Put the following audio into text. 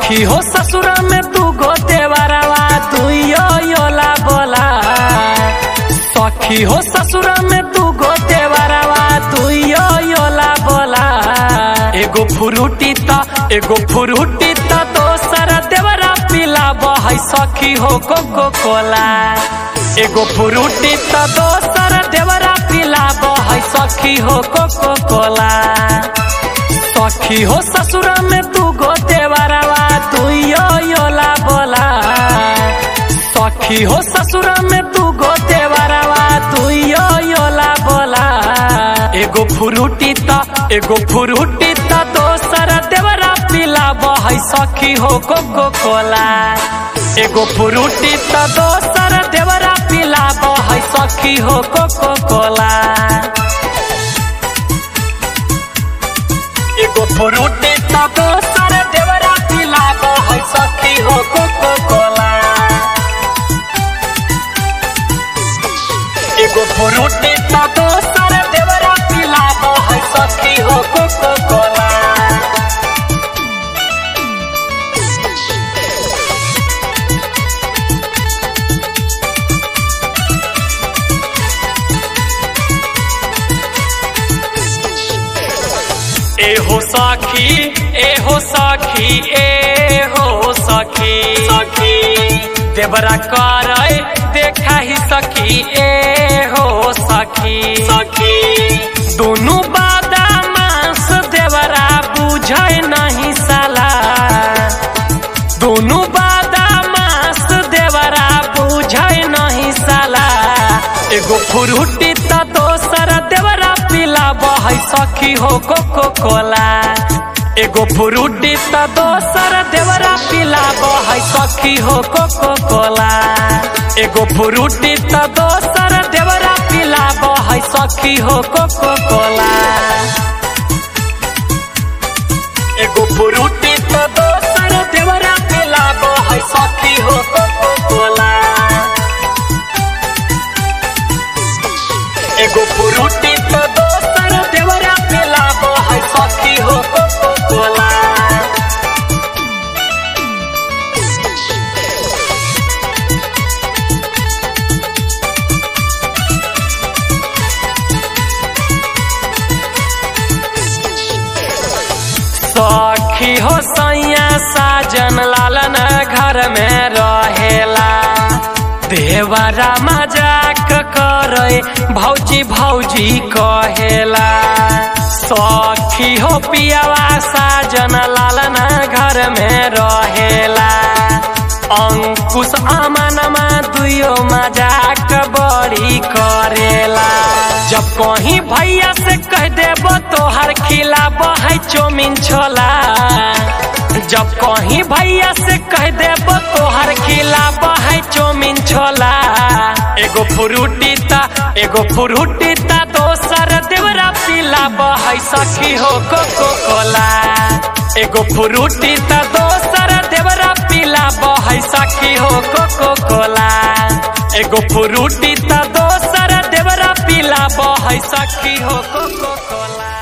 सखी हो ससुरा में तू गो देवरवा तू यो योला बोला सखी हो ससुरा में तू गो देवरवा तू यो योला बोला एगो फुरुटी त एगो फुरुटी त दोसर देवरा पिला बहै सखी हो कोको कोला एगो फुरुटी त दोसर देवरा पिला बहै सखी हो कोको कोला सखी हो ससुरा में तू गो देवरवा तू यो योला बोला सखी हो ससुरा में तू गो देवरवा तू यो योला बोला एगो फुरुटी त एगो फुरुटी त दोसर देवरा पिला बहै सखी हो कोको कोला एगो फुरुटी त दोसर देवरा पिला बहै सखी हो कोको कोला एगो फुरुटी त दोसर देवरा पिला बहै सखी हो कोको कोला एगो फुरुटी त दोसर देवरा पिला बहै सखी हो कोको कोला एहो सखी एहो सखी एहो सखी सखी देवरा करे देखा ही सखी एहो सखी सखी दोनों बादा मांस देवरा बुझे नहीं साला दोनों बादा मांस देवरा बुझे नहीं साला एगो फुरुटी त दोसर देवरा पिला बहै सखी हो कोको कोला एगो फुरुटी त दोसर देवरा पिला बहै सखी हो कोको कोला एगो फुरुटी त दोसर देवरा पिला बहै सखी हो कोको कोला एगो फुरुटी त दोसर देवरा पिला बहै सखी हो कोको कोला एगो फुरुटी त दोसर देवरा पिला बहै सखी हो कोको कोला सखी हो सैया साजन लालन घर में रहेला देवरा मजाक करे भौजी भौजी कहेला सखी हो पियावा साजन लालन घर में रहेला अंकुश अमनमा दुयो मजाक बड़ी करेला जब कहीं भैया से कह देबो तोहर खिलाब है चौमिन छोला जब कहीं भैया से कह देबो तोहर खिलाब है चौमिन छोला एगो फ्रूटी ता एगो फ्रूटी ता दोसर देवरा पिलाब है सखी हो कोको कोला एगो फ्रूटी ता दोसर देवरा पिलाब है सखी हो कोको कोला एगो फ्रूटी त दोसर देवरा पिला बहै सखी हो कोको कोला